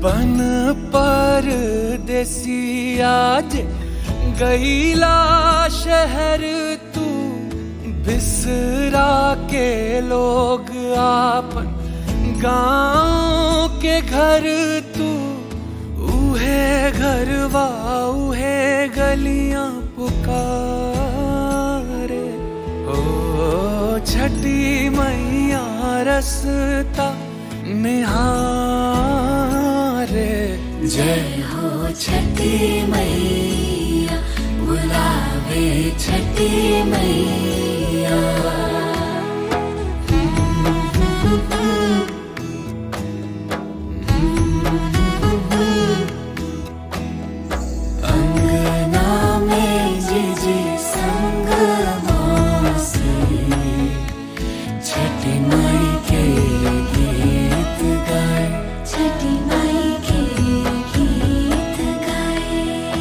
बन पर देसी आज गईला शहर तू बिसरा के लोग आपन गांव के घर तू उहे घरवा उहे गलियां पुकारे ओ छठी मैया रसता निहारे जय हो छठी मैया बुलावे छठी मैया अंगना में जीजी संग मौसी छठी माई के गीत गाए छठी माई के गीत गाए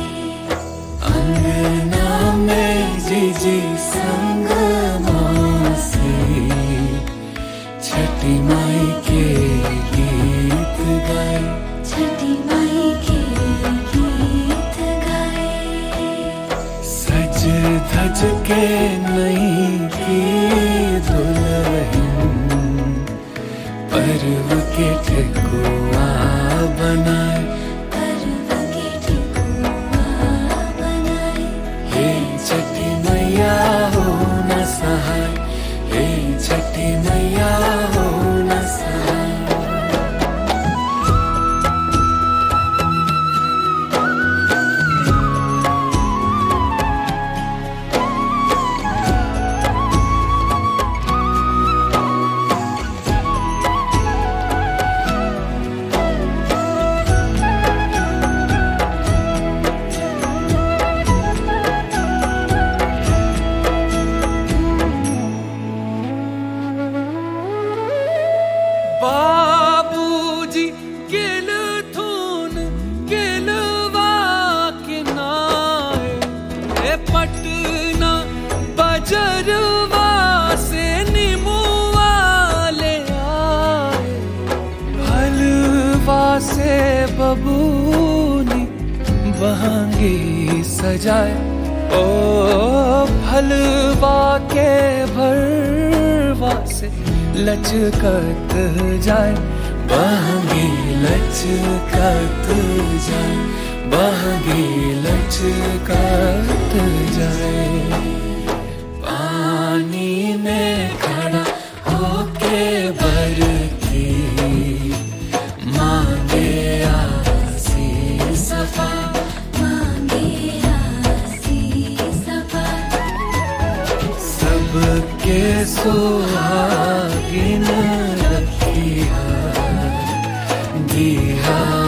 अंगना में जीजी संग मौसी छठी माई के गीत गाए छठी माई के गीत गाए सज धज के नहीं की दुल्हन पर्व के ठेकुआ बनाए पर्व के ठेकुआ बनाए हे छठी मैया हो न सहाय हे छठी मैया हो न सहाय बाबूजी किल थून किलवा किनाए ए पटना बजरवा से निमुआ ले आए हलवा से बबूनी बहंगी सजाए ओ फलवा के भरवा से लचकत जाए बहंगी लचकत जाए बहंगी लचकत जाए पानी में खड़ा होके बरती मांगे आसी सफा मांगे आसी सफा सबके सुहागिन रखिया दिया